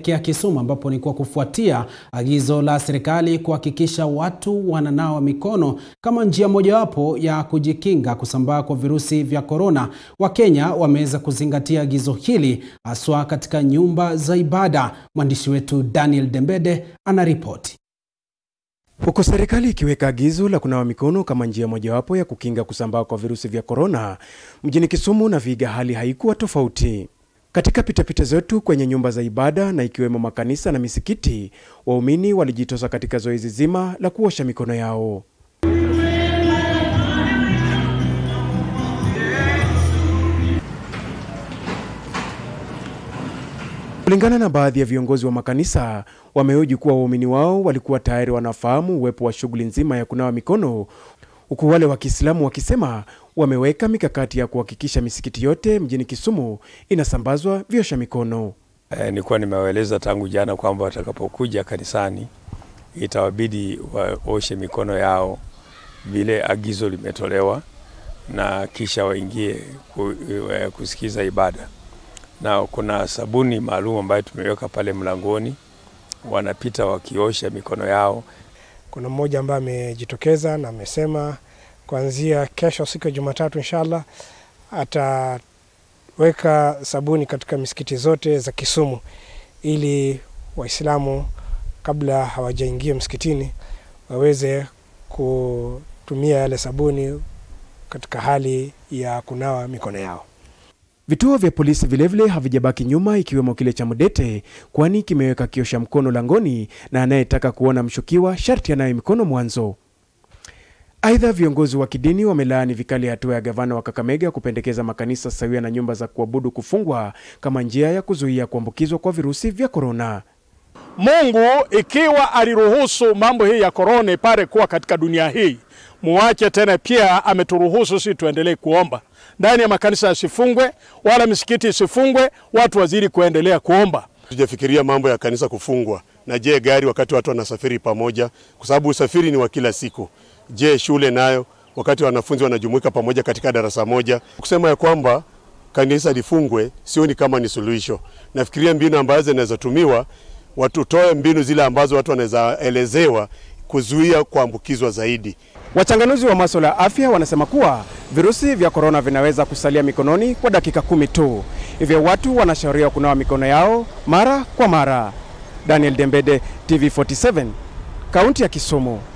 tunaelekea Kisumu ambapo ni kwa kufuatia agizo la serikali kuhakikisha watu wananawa mikono kama njia mojawapo ya kujikinga kusambaa kwa virusi vya korona. Wakenya wameweza kuzingatia agizo hili haswa katika nyumba za ibada. Mwandishi wetu Daniel Dembede anaripoti. Huku serikali ikiweka agizo la kunawa mikono kama njia mojawapo ya kukinga kusambaa kwa virusi vya korona, mjini Kisumu na Vihiga hali haikuwa tofauti. Katika pitapita zetu kwenye nyumba za ibada na ikiwemo makanisa na misikiti, waumini walijitosa katika zoezi zima la kuosha mikono yao. Kulingana na baadhi ya viongozi wa makanisa, wamehoji kuwa waumini wao walikuwa tayari wanafahamu uwepo wa shughuli nzima ya kunawa mikono, huku wale wa Kiislamu wakisema wameweka mikakati ya kuhakikisha misikiti yote mjini Kisumu inasambazwa viosha mikono. E, nilikuwa nimewaeleza tangu jana kwamba watakapokuja kanisani itawabidi waoshe mikono yao vile agizo limetolewa, na kisha waingie kusikiza ibada na kuna sabuni maalum ambayo tumeweka pale mlangoni, wanapita wakiosha mikono yao. Kuna mmoja ambaye amejitokeza na amesema kuanzia kesho, siku ya Jumatatu, inshallah ataweka sabuni katika misikiti zote za Kisumu ili Waislamu kabla hawajaingia msikitini waweze kutumia yale sabuni katika hali ya kunawa mikono yao. Vituo vya polisi vilevile havijabaki nyuma, ikiwemo kile cha Mudete, kwani kimeweka kiosha mkono langoni na anayetaka kuona mshukiwa sharti anawe mikono mwanzo. Aidha, viongozi wa kidini wamelaani vikali hatua ya gavana wa Kakamega kupendekeza makanisa sawia na nyumba za kuabudu kufungwa kama njia ya kuzuia kuambukizwa kwa virusi vya korona. Mungu ikiwa aliruhusu mambo hii ya korona ipare kuwa katika dunia hii, muache tena, pia ameturuhusu sisi tuendelee kuomba ndani ya makanisa yasifungwe wala misikiti isifungwe, watu wazidi kuendelea kuomba. Tujafikiria mambo ya kanisa kufungwa. Na je, gari wakati watu wanasafiri pamoja, kwa sababu usafiri ni wa kila siku. Je, shule nayo wakati wanafunzi wanajumuika pamoja katika darasa moja, kusema ya kwamba kanisa lifungwe, sioni kama ni suluhisho. Nafikiria mbinu ambazo zinaweza tumiwa, watutoe mbinu zile ambazo watu wanaweza elezewa kuzuia kuambukizwa zaidi. Wachanganuzi wa masuala ya afya wanasema kuwa virusi vya korona vinaweza kusalia mikononi kwa dakika kumi tu, hivyo watu wanashauriwa kunawa mikono yao mara kwa mara. Daniel Dembede, TV47, kaunti ya Kisumu.